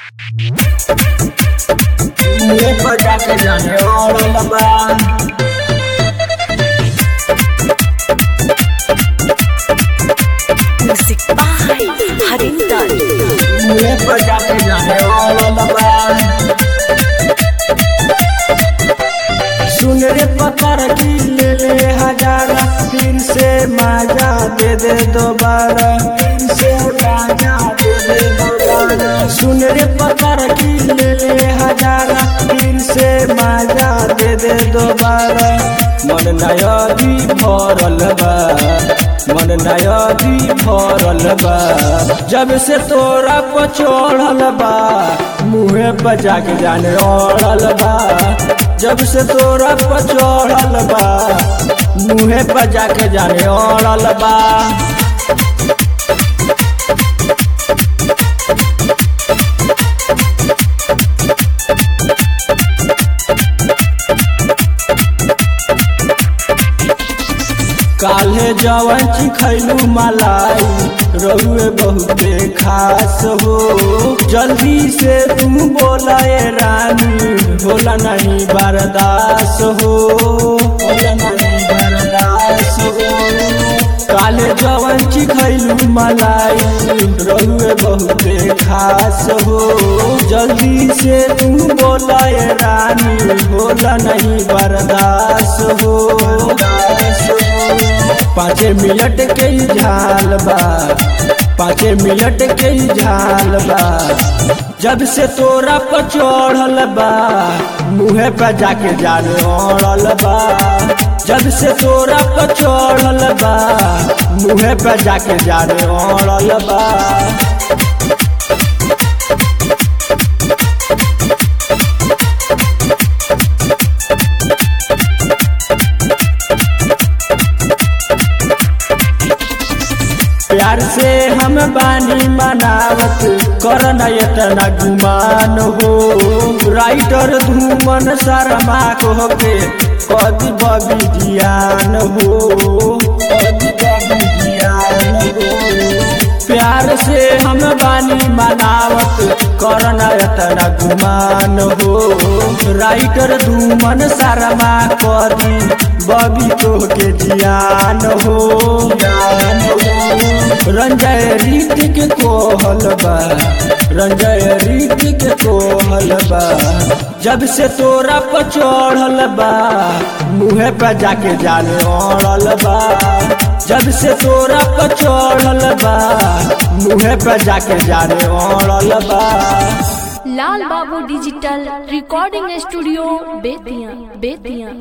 मुझे पता के जाने वाला बा Music by Harinder. मुझे पता के जाने वाला बा सुन रे पत्थर की ले ले हजारा फिर से माजा दे दे दोबारा फिर से माजा दे दे दोबारा सुन रे पत्थर की ले ले हजारा फिर से माजा दे दे दोबारा मन नया भी भरल बा मन नया भी भरल बा जब से तोरा पर चढ़ल बा मुँहे बजा के जाने ओढ़ल बा जब से तोरा पर चढ़ल बा मुँहे बजा के जाने ओढ़ल बा काल्हे जवन चिखैलू मलाई रहुए बहुते खास हो जल्दी से तुम बोलाए रानी होला नहीं बर्दास हो होला नहीं बर्दास हो काले जवन चिखैलू मलाई रहुए बहुते खास हो जल्दी से तुम बोलाए रानी होला नहीं बर्दास हो पाँचे मिनट के ही झाल बा पाँचे मिनट के ही झाल बा जब से तोरा पर चढ़ल बा मुँहे पे जाके जाने ओढ़ल बा जब से तोरा पर चढ़ल बा मुँहे पे जाके जाने ओढ़ल बा प्यार से हम बानी मनावत करन इतना गुमान हो राइटर धूमन शर्मा को के कभी बबी जियान हो कभी बबी जियान हो प्यार से हम बानी मनावत करन इतना गुमान हो राइटर धूमन शर्मा करी बबी तो के जियान हो जियान हो रंजय रीतिक कोहल बा रंजय रीतिक कोहल बा जब से तोरा पर चढ़ल बा मुँहे पे जाके जाने ओढ़ल बा जब से तोरा पर चढ़ल बा मुँहे पे जाके जाने ओढ़ल बा लाल बाबू digital recording studio Bettiah Bettiah